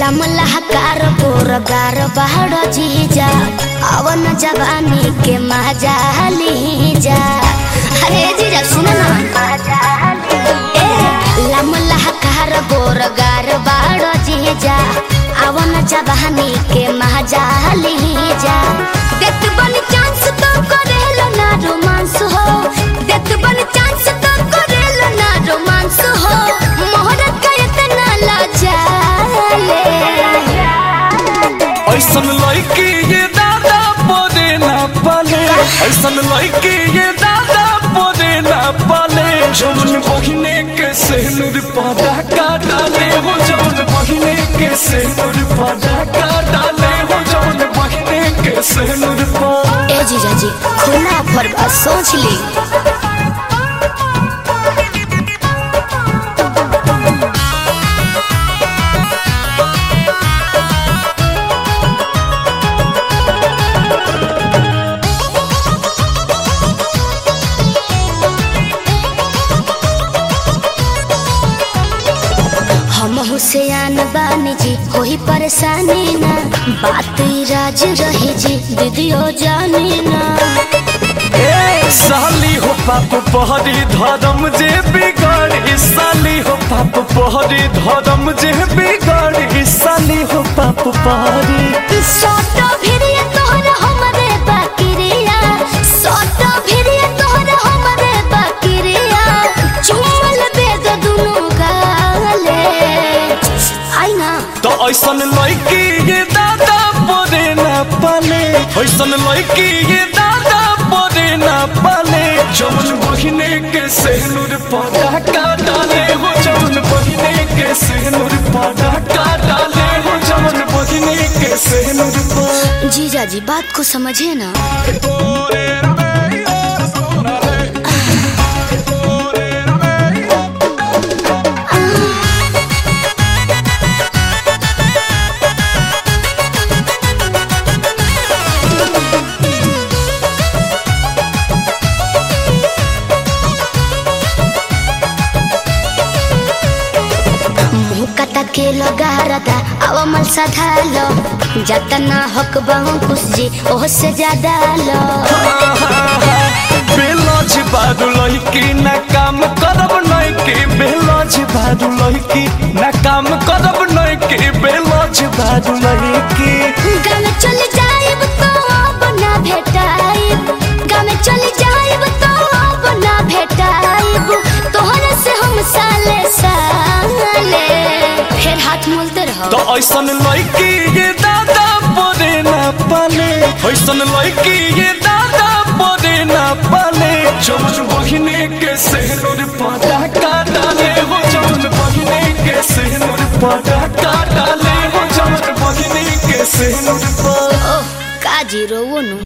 लमलहकार पोरगार बाहर जीजा अवन जवानी के मजा लीजा अरे जीजा सुनो ना ए लमलहकार पोरगार बाहर जीजा अवन जवानी के मजा लीजा देत बन चांस तो करेलो ना रोमांस हो देत बन चांस तो करेलो ना रोमांस हो मोहरत का इतना लाचाले ऐसन लड़की ये दादा बोरे ना पाले ऐसन लड़की ये दादा बोरे ना पाले जौन बहिने के सेनुर पादा का डाले हो जौन बहिने के सेनुर पादा का डाले हो जौन बहिने के सेनुर पा ए जीजा जी खुला ऑफर बा सोच ली हम हुसैन बानी जी होई परेशानी ना बात ई राज रही जी दीदियो जानी ना ए साली हो पाप पहरी धर्म जे बिगाड़ी साली हो पाप पहरी धर्म जे बिगाड़ी साली हो पाप पहरी सोटो भिरिया तोहर हमरे बाकिरिया सोटो भिरिया तोहर हमरे बाकिरिया चुमल बेद दुनु गाले आई ना तो ऐसन लड़की ये दादा बोरे ना पाले ऐसन लड़की ये दादा बोरे ना पाले जौन बहिने के सेनुर पादा का डाले हो जौन बहिने के सेनुर पादा का डाले हो जौन बहिने के सेनुर पादा जीजा जी बात को समझे ना मुँह कटा के लगा रदा अवमल सधालो जतना हक बहु खुश जी ओह से ज्यादा लो बेलज बारू लड़की ना काम करब नैकी बेलज बारू लड़की ना काम करब नैकी बेलज बारू लड़की गामे चल जाइब तो अब ना भेटाइब गामे चल जाइब तो अब ना भेटाइब तोहरे से हम साले साले फिर हाथ मोलते रहो तो ऐसन लड़की ये दादा बोरे ना पाले ऐसन लड़की ये दादा बोरे ना पाले जौन बहिने के सेनुर पादा का डाले हो जौन बहिने के सेनुर पादा का डाले हो जौन बहिने के सेनुर पादा ओह का जीरो वो नु